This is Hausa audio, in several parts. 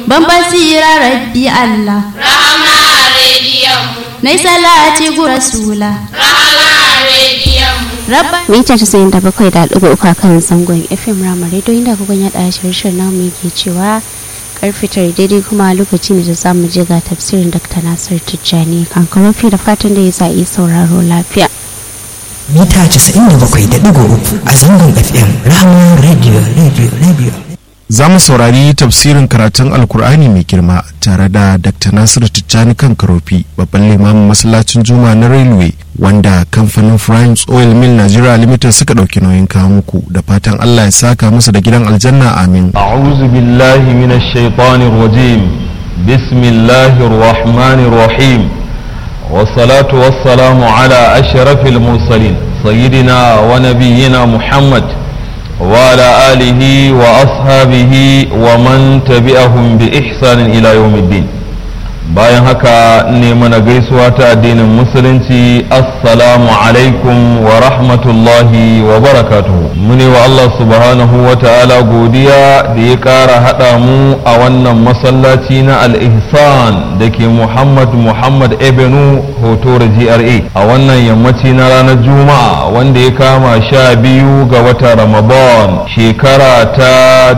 ban basira rabbi Allah Rahama rediyon mu. nai salati gu rasula Rahama rediyon mu. rabba mita casa'in da bakwai da ɗigo uku a kan zangon fm rama radio inda kuka yaɗa shirye namu yake cewa karfe tare daidai kuma lokaci ne da za mu je ga tafsirin dr nasir tijjani kan karofi da fatan da ya sa yi sauraro lafiya mita 97.3 a zangon fm rahama radio radio radio za mu saurari tafsirin karatun alkur'ani mai girma tare da dr nasiru tijjani kan karofi babban limamin masallacin juma na railway wanda kamfanin france oil mill nigeria limited suka ɗauki nauyin kawo muku da fatan allah ya saka musu da gidan aljanna amin أعوذ بالله من الشيطان الرجيم بسم الله الرحمن الرحيم والصلاة والسلام على أشرف المرسلين سيدنا ونبينا محمد وعلى آله وأصحابه ومن تبعهم بإحسان إلى يوم الدين bayan haka ne mana gaisuwa ta addinin musulunci assalamu alaikum wa rahmatullahi wa barakatuhu mune wa Allah subhanahu wa ta'ala godiya da ya ƙara haɗa mu a wannan masallaci na al-ihsan da ke muhammad muhammad ebenu hotora gra a wannan yammaci na ranar juma'a wanda ya kama sha biyu ga watan ramadan shekara ta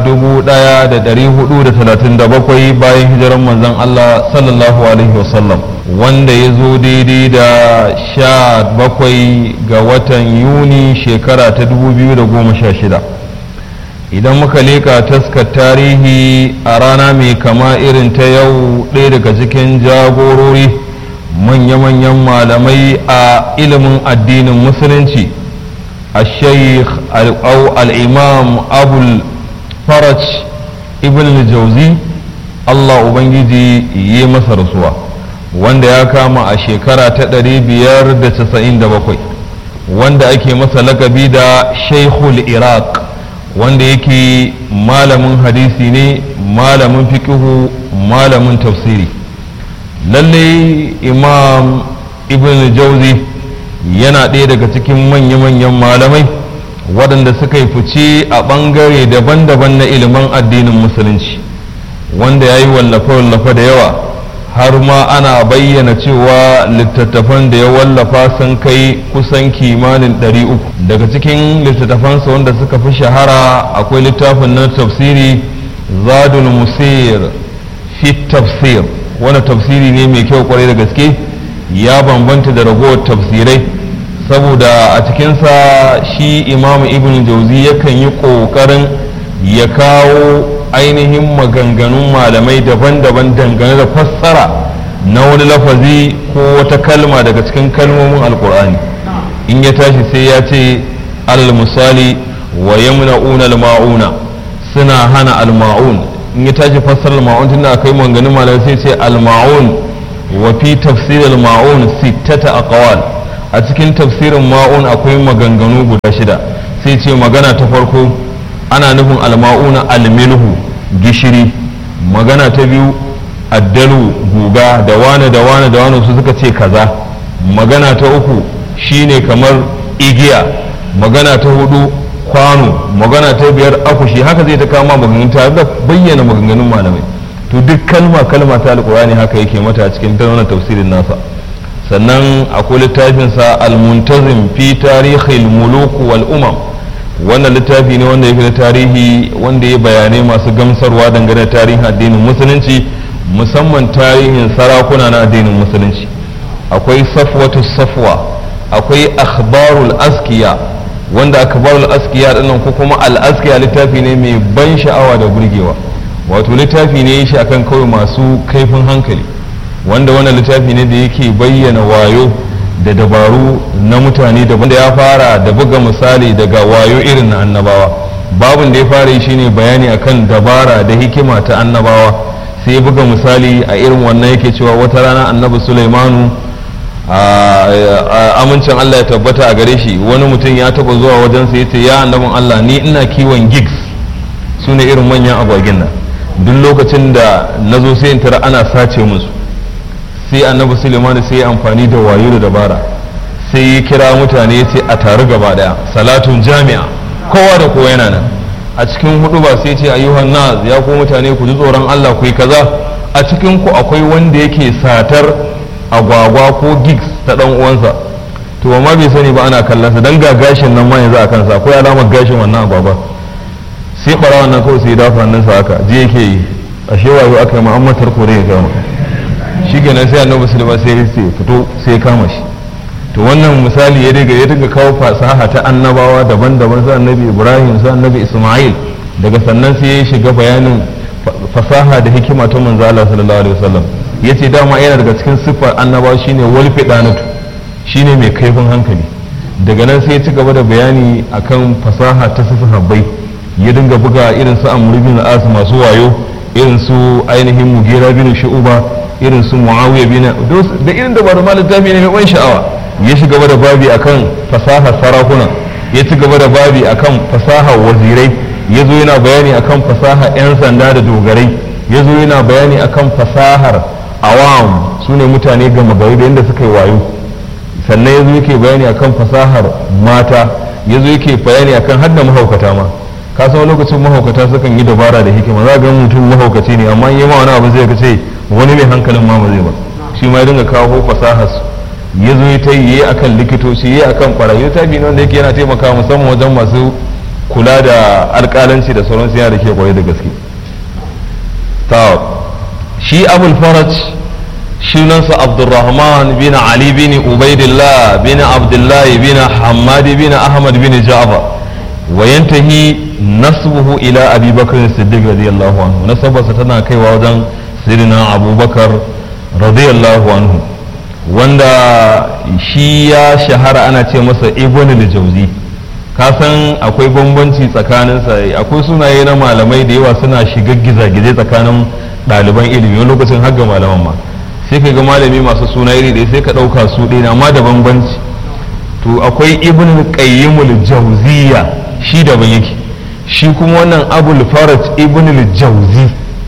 1437 bayan hijirar manzon Allah sallallahu alaihi wasallam wanda ya zo daidai da sha bakwai ga watan yuni shekara ta 2016 idan muka leka taskar tarihi a rana mai kama irin ta yau ɗaya daga cikin jagorori manya-manyan malamai a ilimin addinin musulunci الشيخ أو الإمام أبو الفرج ابن الجوزي Allah Ubangiji yi masa rasuwa wanda ya kama a shekara ta 597 wanda ake masa lakabi da Sheikhul Iraq wanda yake malamin hadisi ne malamin fikihu malamin tafsiri lalle imam ibn jauzi yana ɗaya daga cikin manya-manyan malamai waɗanda suka yi fice a ɓangare daban-daban na ilimin addinin musulunci wanda ya yi wallafe-wallafe da yawa har ma ana bayyana cewa littattafan da ya wallafa sun kai kusan kimanin 300 daga cikin littattafansa wanda suka fi shahara akwai littafin na tafsiri zadul musir fi tafsir wanda tafsiri ne mai kyau kwarai da gaske ya bambanta da ragowar tafsirai saboda a cikinsa shi imamu ibn jauzi yakan yi ƙoƙarin ya kawo ainihin maganganun malamai daban-daban dangane da fassara na wani lafazi ko wata kalma daga cikin kalmomin alkur'ani in ya tashi sai ya ce alal misali wa yamna'una al-ma'una suna hana al-ma'un in ya tashi fassara al-ma'un tunda akai maganganun malamai sai ce al-ma'un wa fi tafsir al-ma'un sittata aqwal a cikin tafsirin ma'un akwai maganganu guda shida sai ce magana ta farko ana nufin alma'una almilhu gishiri magana ta biyu addalu guga da wane da wane da wane su suka ce kaza magana ta uku shine kamar igiya magana ta hudu kwano magana ta biyar akushi haka zai ta kama maganganun tare da bayyana maganganun malamai to duk kalma kalma ta alkurani haka yake mata a cikin wannan tafsirin nasa sannan akwai littafinsa al-muntazim fi tarihil muluk wal umam wannan littafi ne wanda yake da tarihi wanda ya bayanai masu gamsarwa dangane da tarihin addinin musulunci musamman tarihin sarakuna na addinin musulunci akwai safwatu safwa akwai akhbarul askiya wanda akhbarul askiya dinnan ko kuma al askiya littafi ne mai ban sha'awa da burgewa wato littafi ne shi akan kawai masu kaifin hankali wanda wannan littafi ne da yake bayyana wayo da dabaru na mutane daban da ya fara da buga misali daga wayo irin na annabawa babin da ya fara yi shine bayani akan dabara da hikima ta annabawa sai ya buga misali a irin wannan yake cewa wata rana annabi sulaimanu amincin allah ya tabbata a gare shi wani mutum ya taba zuwa wajensa ya ce ya annabin allah ni ina kiwon gigs su ne irin manyan agwagin nan duk lokacin da na zo sai in tara ana sace musu sai annabi suleiman sai ya amfani da wayo da dabara sai ya kira mutane ya ce a taru gaba daya salatun jami'a kowa da kowa yana nan a cikin hudu ba sai ce ayyuhan nas ya ku mutane ku ji tsoron Allah ku yi kaza a cikin ku akwai wanda yake satar agwagwa ko gigs ta dan uwansa to amma bai sani ba ana kallon sa dan ga gashin nan ma yanzu a kansa akwai alamar gashin wannan agwagwa sai barawan nan kawai sai dafa nan sa haka je yake yi ashe wayo aka yi ma'ammatar kore ya gama shi kenan sai annabi sulaiman sai ya fito sai ya kama shi to wannan misali ya daga ya daga kawo fasaha ta annabawa daban-daban sai annabi ibrahim sai annabi isma'il daga sannan sai ya shiga bayanin fasaha da hikima ta manzo Allah sallallahu alaihi wasallam yace dama yana daga cikin siffar annabawa shine wal fidanatu shine mai kaifin hankali daga nan sai ya ci gaba da bayani akan fasaha ta sahabbai ya dinga buga irin su amr bin as masu wayo irin su ainihin mugira bin shu'uba irin su muawiya bin da irin da bada littafi ne mai ban sha'awa ya shiga gaba da babi akan fasahar sarakuna ya ci gaba da babi akan fasahar wazirai ya zo yana bayani akan fasahar 'yan sanda da dogarai ya zo yana bayani akan fasahar awam su ne mutane gama gari da yadda suka yi wayo sannan ya zo yake bayani akan fasahar mata ya zo yake bayani akan har da mahaukata ma ka san lokacin mahaukata sukan yi dabara da hikima za ga mutum mahaukaci ne amma yi ma wani abu zai ka ce wani mai hankalin ma ba zai ba shi ma ya dinga kawo fasahar su ya zo ta yi akan likitoci yi akan kwarayi ta bi wanda yake yana taimaka musamman wajen masu kula da alƙalanci da sauransu yana da ke kwaye da gaske ta shi abul faraj sunansa abdurrahman bin ali bin ubaidillah bin abdullahi bin hamad bin ahmad bin ja'far wa yantahi nasbuhu ila abi bakr siddiq radiyallahu anhu nasabarsa tana kaiwa wajen sirina abubakar radiyallahu anhu wanda shi ya shahara ana ce masa ibn al-jawzi ka san akwai bambanci tsakaninsa akwai sunaye na malamai da yawa suna shiga gizagizai tsakanin ɗaliban ilimi wani lokacin har ga malaman ma sai ka ga malami masu suna iri ɗaya sai ka ɗauka su ɗaya amma da bambanci to akwai ibn qayyimul jawziya shi daban yake shi kuma wannan abul faraj ibn al-jawzi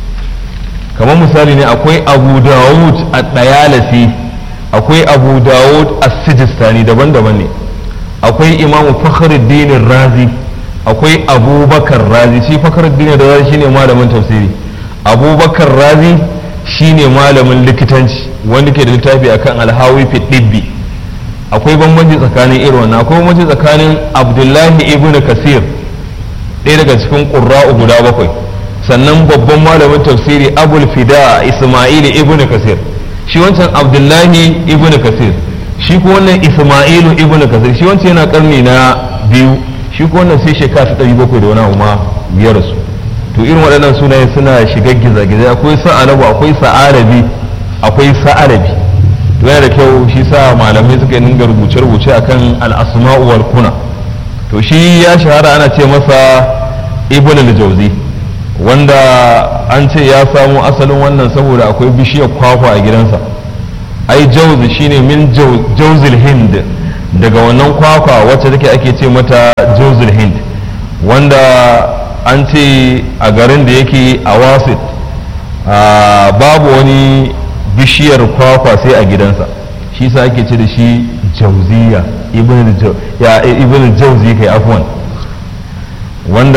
kamar misali ne akwai abu dawud a ɗayalasi akwai abu dawud a sijistani daban-daban ne akwai imamu fakhruddin razi akwai abubakar razi shi fakhruddin razi shine malamin tafsiri abubakar razi shine malamin likitanci wanda ke da littafi akan alhawi fi dibbi akwai bambanci tsakanin irin wannan akwai bambanci tsakanin abdullahi ibnu kasir ɗaya daga cikin ƙurra'u guda bakwai sannan babban malamin tafsiri abul fida isma'il ibnu kasir shi wancan abdullahi ibn kasir shi ko wannan isma'ilu ibn kasir shi wancan yana karni na biyu shi ko wannan sai shekara ta ɗari bakwai da wani abu ma biyar su to irin waɗannan sunaye suna shiga gizagizai akwai sa'alabu akwai sa'alabi akwai sa'alabi to yana da kyau shi sa malamai suka dinga rubuce-rubuce akan al'asma'u wal kuna to shi ya shahara ana ce masa ibn al-jawzi wanda an ce ya samo asalin wannan saboda akwai bishiyar kwakwa a gidansa ai jauzi shine min jauzil hind daga wannan kwakwa wacce take ake ce mata jauzil hind wanda an ce a garin da yake a wasit babu wani bishiyar kwakwa sai a gidansa shi sa ake ce da shi jauziya ibn jauzi kai afwan wanda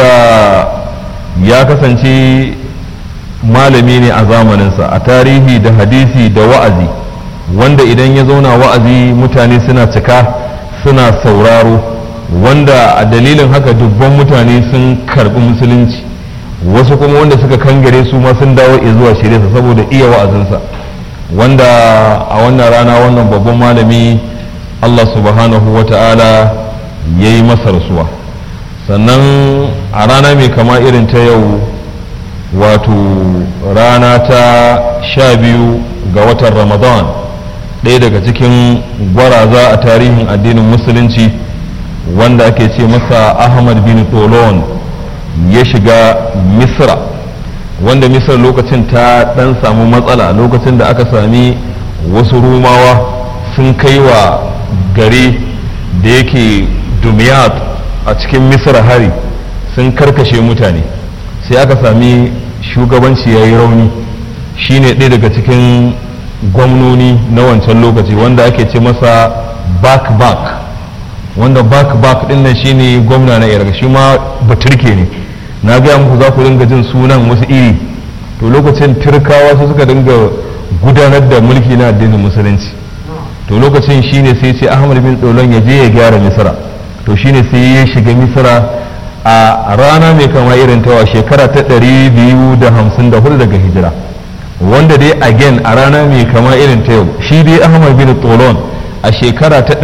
ya kasance malami ne a zamaninsa a tarihi da hadisi da wa'azi wanda idan ya zauna wa'azi mutane suna cika suna sauraro wanda a dalilin haka dubban mutane sun karbi musulunci wasu kuma wanda suka kangare su ma sun dawo zuwa shirya saboda iya wa'azinsa wanda a wannan rana wannan babban malami allah subhanahu wa ta'ala ya yi masa rasuwa sannan a rana mai kama irin ta yau wato rana ta sha biyu ga watan ramadan ɗaya daga cikin gwaraza a tarihin addinin musulunci wanda ake ce masa ahmad bin tolon ya shiga misra wanda misra lokacin ta ɗan samu matsala lokacin da aka sami wasu rumawa sun kai wa gari da yake dumiyat a cikin misra hari sun karkashe mutane sai aka sami shugabanci ya yi rauni shine ɗaya daga cikin gwamnoni na wancan lokaci wanda ake ce masa back back wanda back back ɗin nan shine gwamna na iraq shi ma baturke ne na gaya muku za ku dinga jin sunan wasu iri to lokacin turkawa su suka dinga gudanar da mulki na addinin musulunci to lokacin shine sai ce ahmad bin tsolon ya je ya gyara misra to shine sai ya shiga misra a rana mai kama irin tawa shekara ta 254 daga hijira wanda dai again a rana mai kama irin ta yau shi dai ahmad bin tsolon a shekara ta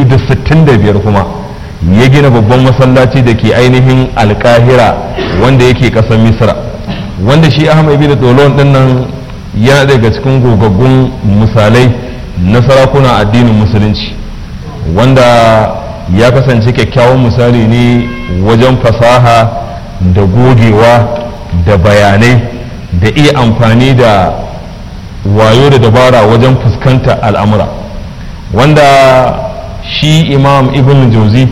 265 kuma ya gina babban masallaci da ke ainihin alkahira wanda yake kasar misra wanda shi ahmad bin tsolon din nan ya daga cikin gogaggun misalai na sarakuna addinin musulunci wanda ya kasance kyakkyawan misali ne wajen fasaha da gogewa da bayanai da iya amfani da wayo da dabara wajen fuskanta al'amura wanda shi imam ibn jauzi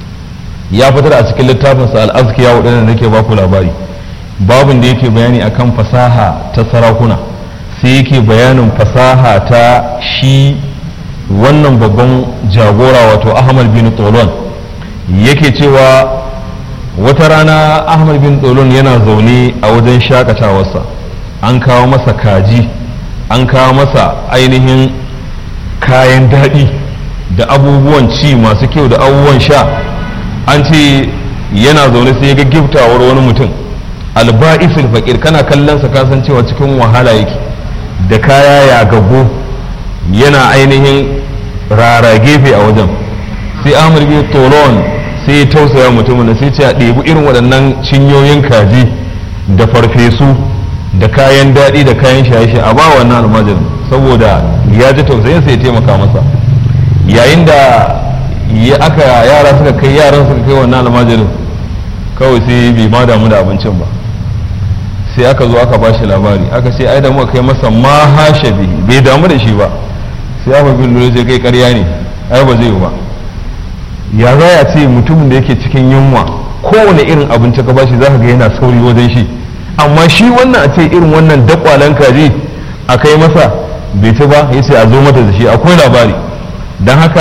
ya fitar a cikin littafinsa al'azkiya waɗanda nake baku labari babin da yake bayani akan fasaha ta sarakuna sai yake bayanin fasaha ta shi wannan babban jagora wato ahmad bin tolon yake cewa wata rana ahmad bin tsolon yana zaune a wajen shakatawarsa an kawo masa kaji an kawo masa ainihin kayan daɗi da abubuwan ci masu kyau da abubuwan sha an ce yana zaune sai ga giftawar wani mutum alba'isul faƙir kana kallonsa kasan cewa cikin wahala yake da kaya ya gago yana ainihin rara gefe a wajen sai ahmad bin tsolon sai ya tausaya mutumin da sai ce a ɗebi irin waɗannan cinyoyin kaji da farfesu da kayan daɗi da kayan shaye a ba wannan almajirin saboda ya ji tausayin sai ya taimaka masa yayin da ya aka yara suka kai yaran suka kai wannan almajirin kawai sai bai ma damu da abincin ba sai aka zo aka ba shi labari aka ce ai da muka kai masa ma hashe bihi bai damu da shi ba sai aka bin lura sai kai karya ne ai ba zai yi ba ya za ya ce mutumin da yake cikin yunwa kowane irin abinci ka bashi za ka ga yana sauri wajen shi amma shi wannan a ce irin wannan dakwalen kaji a kai masa bai ci ba ya ce a zo mata da shi akwai labari don haka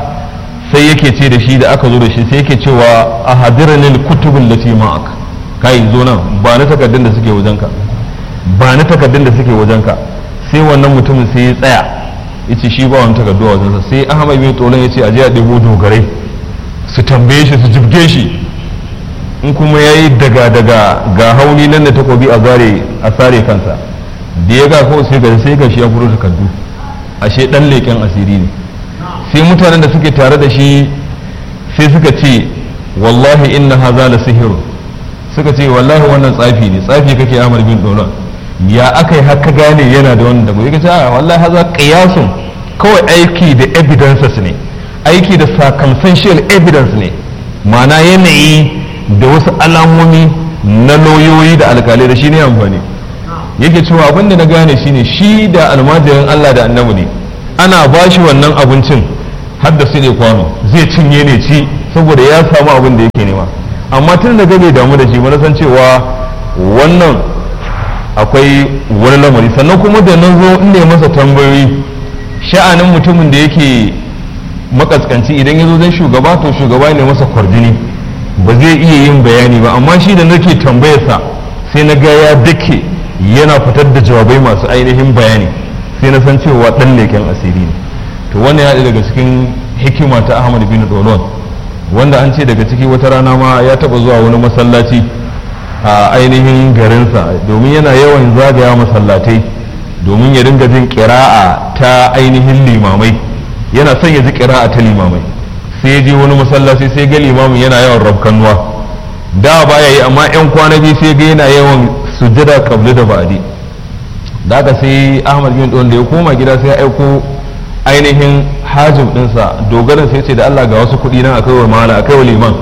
sai yake ce da shi da aka zo da shi sai yake cewa a hadiranil kutubin da ma'ak kai zo nan ba na takardun da suke wajenka ba na takardun da suke wajenka sai wannan mutumin sai ya tsaya ya ce shi ba wani takardu a wajensa sai ahmad bin tsoron ya ce a je a ɗebo dogarai su tambaye shi su jibge shi in kuma ya yi daga daga ga hauni nan da takobi a zare a sare kansa da ya ga kawai sai ga sai ga shi ya furo takardu ashe dan leƙen asiri ne sai mutanen da suke tare da shi sai suka ce wallahi inna haza la sihiru suka ce wallahi wannan tsafi ne tsafi kake amar bin dolan ya aka yi haka gane yana da wannan dago ya ce a wallahi haza qiyasun kawai aiki da evidences ne aiki da circumstantial evidence ne ma'ana yanayi da wasu alamomi na lauyoyi da alkalai da shi ne amfani yake cewa abin da na gane shine shi da almajirin Allah da annabi ne ana ba shi wannan abincin har da su ne kwano zai cinye ne ci saboda ya samu abin da yake nema amma tun da bai damu da shi ba na san cewa wannan akwai wani lamari sannan kuma da na zo in ne masa tambayoyi sha'anin mutumin da yake makaskanci idan ya zo zan shugaba to shugaba ne masa kwarjini ba zai iya yin bayani ba amma shi da nake tambayarsa sai na ga ya dake yana fitar da jawabai masu ainihin bayani sai na san cewa dan leken asiri ne to wannan ya daga cikin hikima ta ahmad bin dolon wanda an ce daga ciki wata rana ma ya taba zuwa wani masallaci a ainihin garinsa domin yana yawan zagaya masallatai domin ya dinga jin kira'a ta ainihin limamai yana son ya ji kira'a ta limamai sai ya je wani masallaci sai ga limamin yana yawan rabkanuwa da baya yi amma yan kwana biyu sai ga yana yawan sujjada kabli da ba'di da haka sai ahmad bin don da ya koma gida sai ya aiko ainihin hajim dinsa dogaran sai ce da Allah ga wasu kuɗi nan akai wa mala akai wa liman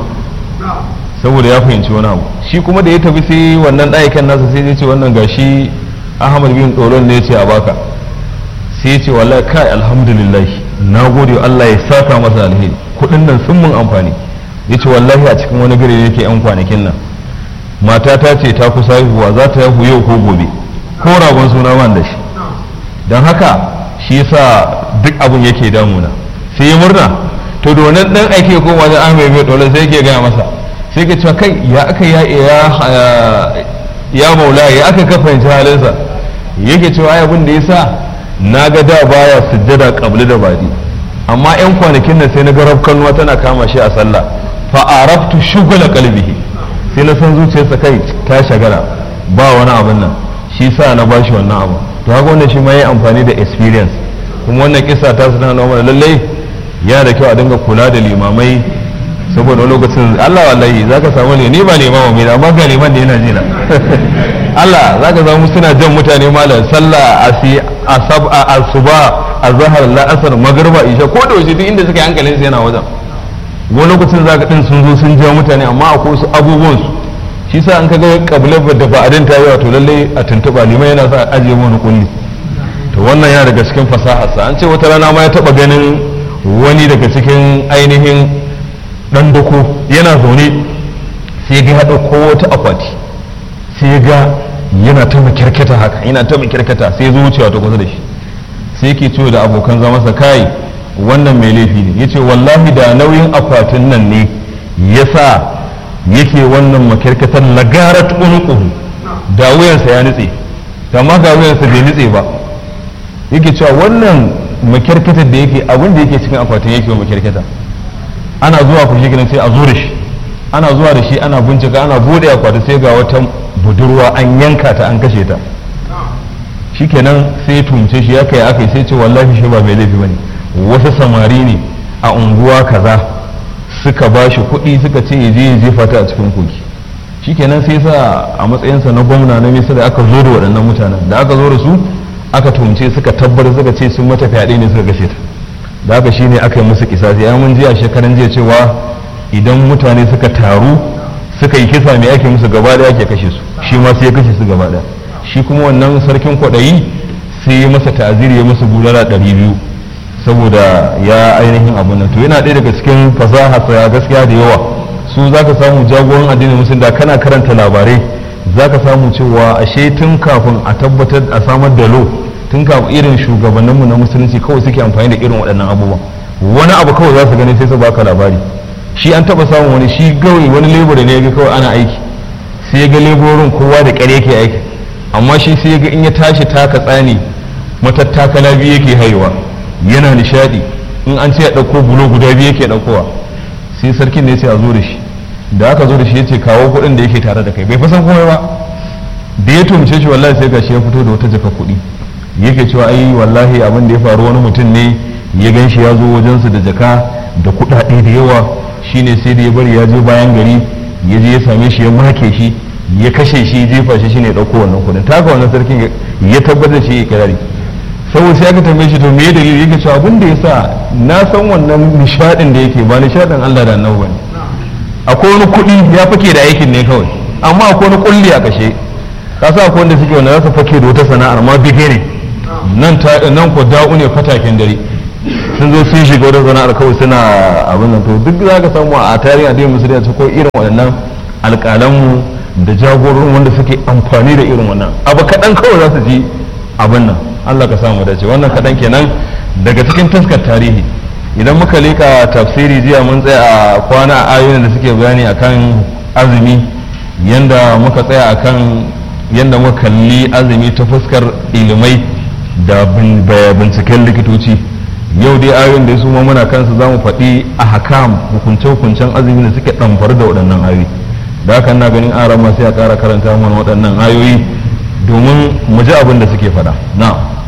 saboda ya fahimci wani abu shi kuma da ya tafi sai wannan ɗayakan nasa sai ya ce wannan gashi ahmad bin doron ne ya ce a baka sai ya ce wallahi kai alhamdulillah na gode Allah ya saka masa alheri kuɗin nan sun mun amfani ya ce wallahi a cikin wani gari yake yan kwanakin nan mata ta ce ta kusa haihuwa za ta haihu yau ko gobe ko ragon suna ban da shi don haka shi yasa duk abin yake damuna sai ya murna to da wannan dan aike ko wajen ahmed mai dole sai yake gaya masa sai ka cewa kai ya aka ya ya ya maula ya aka ka fahimci halinsa yake cewa ai abin da yasa na ga da baya sujjada qabli da badi amma yan kwanakin nan sai na ga rafkanuwa tana kama shi a sallah fa araftu shugula qalbihi sai na san zuciyarsa kai ta shagala ba wani abin nan shi sa na bashi wannan abu to haka wannan shi ma yi amfani da experience kuma wannan kisa ta suna na mana lallai yana da kyau a dinga kula da limamai saboda lokacin Allah wallahi zaka samu ne ni ba limama mai amma ga liman da yana jina Allah zaka samu suna jan mutane malam sallah asi asab asuba azhar la'asar magriba isha ko da waje duk inda suka yi hankalin su yana wajen wani lokacin zaka din sun zo sun ja mutane amma akwai su abubuwan su shi sa an kaga kabilar da ba adin ta yawa to lalle a tuntuba liman yana sa ajiye wani kulli to wannan yana daga cikin fasaharsa an ce wata rana ma ya taba ganin wani daga cikin ainihin dan dako yana zaune sai ga ya ɗauko wata akwati sai ga yana ta makirkita haka yana ta makirkita sai zo wucewa ta kusa da shi sai yake cewa da abokan zama sa kai wannan mai laifi ne yace wallahi da nauyin akwatin nan ne yasa yake wannan makirkitar lagarat unuquhu da wuyansa ya nutse amma ga wuyansa bai nutse ba yake cewa wannan makirkitar da yake abin da yake cikin akwatin yake wa makirkita ana zuwa ku shi sai a zo da shi ana zuwa da shi ana bincika ana bude akwati sai ga wata budurwa an yanka ta an kashe ta shikenan sai ya tumce shi ya kai aka sai ce wallahi shi ba mai laifi bane wasu samari ne a unguwa kaza suka ba shi kuɗi suka ce ya je ya jefa ta a cikin kogi shikenan sai sa a matsayinsa na gwamna na misa da aka zo da waɗannan mutanen da aka zo da su aka tumce suka tabbatar suka ce sun mata fyaɗe ne suka kashe ta da haka shine aka yi musu kisasi ya mun jiya shekaran jiya cewa idan mutane suka taru suka yi kisa mai ake musu gaba da ake kashe su shi ma sai ya kashe su gaba da shi kuma wannan sarkin kwaɗayi sai ya masa ta'aziri ya masa bulala ɗari biyu saboda ya ainihin abun nan to yana ɗaya daga cikin fasaha sa gaskiya da yawa su zaka samu jagoran addinin musulun da kana karanta labarai zaka samu cewa ashe tun kafin a tabbatar a samar da lo tun kafin irin shugabanninmu na musulunci kawai suke amfani da irin waɗannan abubuwan wani abu kawai za su gani sai su baka labari shi an taba samun wani shi gawai wani lebura ne ya ga kawai ana aiki sai ya ga leburorin kowa da ƙare yake aiki amma shi sai ya ga in ya tashi taka tsani matattakala biyu yake haihuwa yana nishadi in an ce ya ɗauko bulo guda biyu yake ɗaukowa sai sarkin ne ya ce a zo da shi da aka zo da shi ya ce kawo kuɗin da yake tare da kai bai fasan komai ba da ya tumce shi wallahi sai gashi ya fito da wata jaka kuɗi yake cewa ai wallahi abin da ya faru wani mutum ne ya gan shi ya zo wajensu da jaka da kuɗaɗe da yawa shine sai da ya bari ya je bayan gari ya je ya same shi ya make shi ya kashe shi jefa shi shine ɗauko wannan kuɗin ta haka wannan sarkin ya tabbatar shi ya kirari saboda sai aka tambaye shi to me dalili yake cewa abin da yasa na san wannan nishadin da yake ba nishadin Allah da annabi bane akwai wani kuɗi ya fake da aikin ne kawai amma akwai wani kulli a kashe ka sa akwai wanda suke wanda za su fake da wata sana'ar ma bige ne nan ta nan ko da'u ne fataken dare sun zo sun shiga wata sana'ar kawai suna abin nan to duk za ka samu a tarihin addinin musulunci ko irin waɗannan alƙalanmu da jagororin wanda suke amfani da irin wannan abu kaɗan kawai za su ji abin nan Allah ka samu dace wannan kaɗan kenan daga cikin taskar tarihi idan muka leka tafsiri jiya mun tsaya a kwana a ayoyin da suke bayani akan azumi yanda muka tsaya akan yanda muka kalli azumi ta fuskar ilimai da binciken likitoci yau dai ayoyin da su ma muna kansu za mu faɗi a hakam hukunce-hukuncen azumi da suke ɗamfar da waɗannan ayoyi da haka na ganin arama sai a ƙara karanta mana waɗannan ayoyi domin mu ji abin da suke faɗa na'am